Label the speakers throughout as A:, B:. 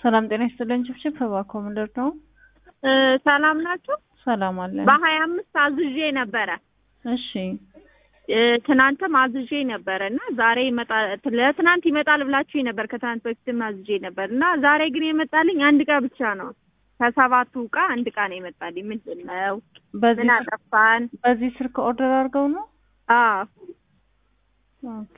A: ሰላም ጤና ይስጥልን። ችብችብ እባክዎ ምንድን ነው?
B: ሰላም ናችሁ?
A: ሰላም አለን።
B: በሀያ አምስት አዝዤ ነበረ
A: እሺ
B: ትናንትም አዝዤ ነበረ እና ዛሬ ይመጣል ለትናንት ይመጣል ብላችሁ ነበር። ከትናንት በፊትም አዝዤ ነበር እና ዛሬ ግን የመጣልኝ አንድ እቃ ብቻ ነው። ከሰባቱ እቃ አንድ እቃ ነው የመጣልኝ። ምንድን ነው?
A: በዚህ
B: ምን አጠፋን?
A: በዚህ ስልክ ኦርደር አድርገው ነው?
B: አዎ
A: ኦኬ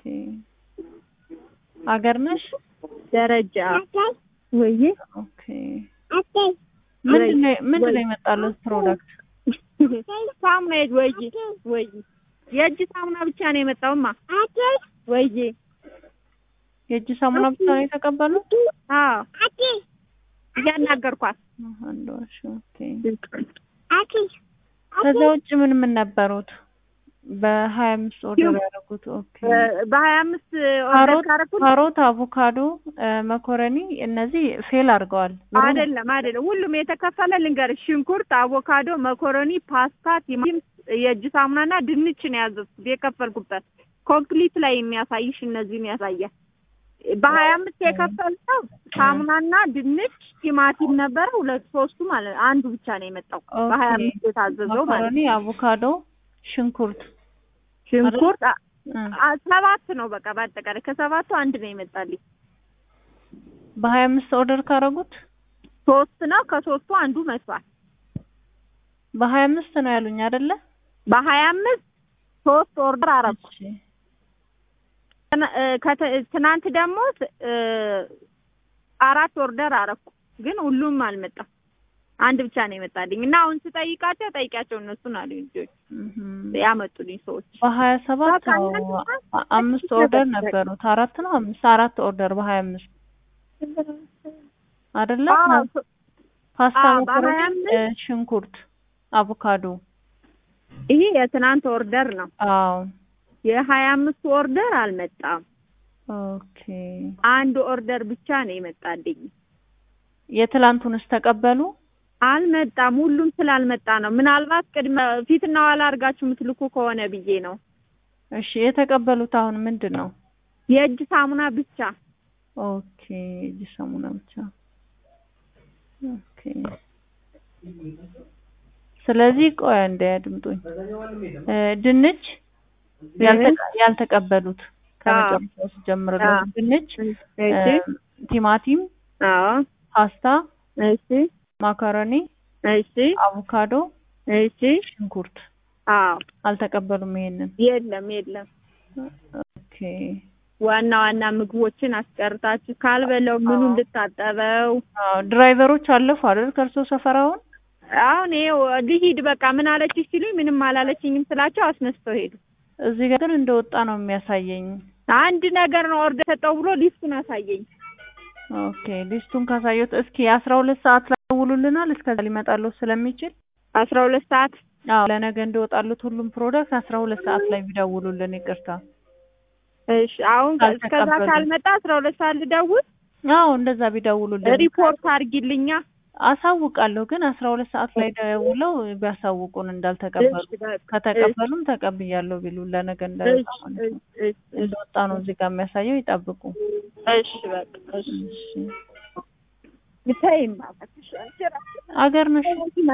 A: አገር ነሽ?
B: ደረጃ ወይ
A: ኦኬ ምንድን ነው ምንድን ነው የመጣለት ፕሮዳክት?
B: ሳሙና ወይ ወይ የእጅ ሳሙና ብቻ ነው የመጣውማ። ወይ
A: የእጅ ሳሙና ብቻ ነው የተቀበሉት?
B: አዎ እያናገርኳት
A: አንድ ዋሽ ኦኬ። ከዛ ውጭ ምን ምን ነበሩት? በሀያ አምስት ኦርደር ያደረጉት ኦኬ።
B: በሀያ አምስት ኦርደር
A: ካሮት
B: ካረኩት
A: ካሮት፣ አቮካዶ፣ መኮረኒ እነዚህ ፌል አድርገዋል።
B: አይደለም አይደለም፣ ሁሉም የተከፈለ ልንገርሽ፣ ሽንኩርት፣ አቮካዶ፣ መኮረኒ፣ ፓስታ፣ ቲማቲም፣ የእጅ ሳሙናና ድንች ነው ያዘዝኩት የከፈልኩበት። ኮምፕሊት ላይ የሚያሳይሽ እነዚህን ያሳያል። በሀያ አምስት የከፈልነው ሳሙናና ድንች፣ ቲማቲም ነበረ ሁለት ሶስቱ ማለት ነው። አንዱ ብቻ ነው የመጣው በሀያ አምስት የታዘዘው ማለት ነው።
A: መኮረኒ፣ አቮካዶ፣ ሽንኩርት
B: ሽንኩርት አ-
A: እ
B: አ- ሰባት ነው በቃ በአጠቃላይ ከሰባቱ አንድ ነው የመጣልኝ።
A: በሀያ አምስት ኦርደር ካረጉት
B: ሶስት ነው ከሶስቱ አንዱ መጥቷል።
A: በሀያ አምስት ነው ያሉኝ አይደለ?
B: በሀያ አምስት ሶስት ኦርደር አረኩ።
A: እሺ
B: ትና- እ ከተ- ትናንት ደግሞ እ አራት ኦርደር አረኩ፣ ግን ሁሉም አልመጣም። አንድ ብቻ ነው የመጣልኝ እና አሁን ስጠይቃቸው ጠይቂያቸው እነሱን አሉ ልጆች
A: እህም።
B: ያመጡልኝ ሰዎች
A: በሀያ ሰባት
B: በቃ
A: ነው
B: እናንተ
A: አ- አምስት ኦርደር ነበሩት። አራት ነው አምስት አራት ኦርደር በሀያ አምስት አይደለ?
B: አዎ፣
A: ፓስታ፣
B: አዎ፣
A: መኮረኒ፣
B: በሀያ አምስት
A: እ ሽንኩርት፣ አቮካዶ።
B: ይሄ የትናንት ኦርደር ነው።
A: አዎ
B: የሀያ አምስቱ ኦርደር አልመጣም።
A: ኦኬ።
B: አንድ ኦርደር ብቻ ነው የመጣልኝ።
A: የትላንቱንስ ተቀበሉ?
B: አልመጣም። ሁሉም ስላልመጣ ነው። ምናልባት ቅድመ ፊትና ኋላ አድርጋችሁ የምትልኩ ከሆነ ብዬ ነው።
A: እሺ የተቀበሉት አሁን ምንድን ነው?
B: የእጅ ሳሙና ብቻ
A: ኦኬ እጅ ሳሙና ብቻ። ኦኬ ስለዚህ ቆይ እንደ ያድምጡኝ እ ድንች ያልተቀ- ያልተቀበሉት ከመጨረሻው ስጀምርልዎት
B: አዎ።
A: ድንች፣
B: እሺ
A: እ ቲማቲም፣
B: አዎ
A: ፓስታ፣
B: እሺ
A: ማካሮኒ፣
B: እሺ
A: አቮካዶ፣
B: እሺ
A: ሽንኩርት
B: አዎ
A: አልተቀበሉም። ይሄንን
B: የለም የለም
A: ኦኬ
B: ዋና ዋና ምግቦችን አስቀርታችሁ ካልበለው ምኑ
A: አዎ።
B: እንድታጠበው
A: አዎ ድራይቨሮች አለፉ አይደል ከእርሶ ሰፈር አሁን?
B: አሁን ይኸው ልሂድ በቃ ምን አለችሽ ሲሉኝ ምንም አላለችኝም ስላቸው አስነስተው ሄዱ።
A: እዚህ ጋር ግን እንደወጣ ነው የሚያሳየኝ።
B: አንድ ነገር ነው ኦርደር ሰጠው ብሎ ሊስቱን አሳየኝ።
A: ኦኬ ሊስቱን ካሳየሁት እስኪ አስራ ሁለት ሰዓት ላይ ደውሉልናል። እስከዛ ሊመጣልዎ ስለሚችል
B: አስራ ሁለት ሰዓት
A: አዎ ለነገ እንደወጣሉት ሁሉም ፕሮዳክት አስራ ሁለት ሰዓት ላይ ቢደውሉልን ይቅርታ።
B: እሺ አሁን እስከዛ
A: ካልተቀበሉ።
B: ካልመጣ አስራ ሁለት ሰዓት ልደውል
A: አዎ እንደዛ ቢደውሉልን
B: ሪፖርት አድርጊልኛ።
A: አሳውቃለሁ። ግን አስራ ሁለት ሰዓት ላይ ደውለው ቢያሳውቁን እንዳልተቀበሉ
B: እሺ በቃ
A: ከተቀበሉም ተቀብያለሁ ቢሉ ለነገ እንዳይወጣ
B: እሺ
A: ማለት ነው።
B: እሺ እሺ
A: እንደወጣ ነው እዚህ ጋር የሚያሳየው። ይጠብቁ።
B: እሺ በቃ እሺ
A: እሺ
B: ብታይማ
A: አገር ነሽ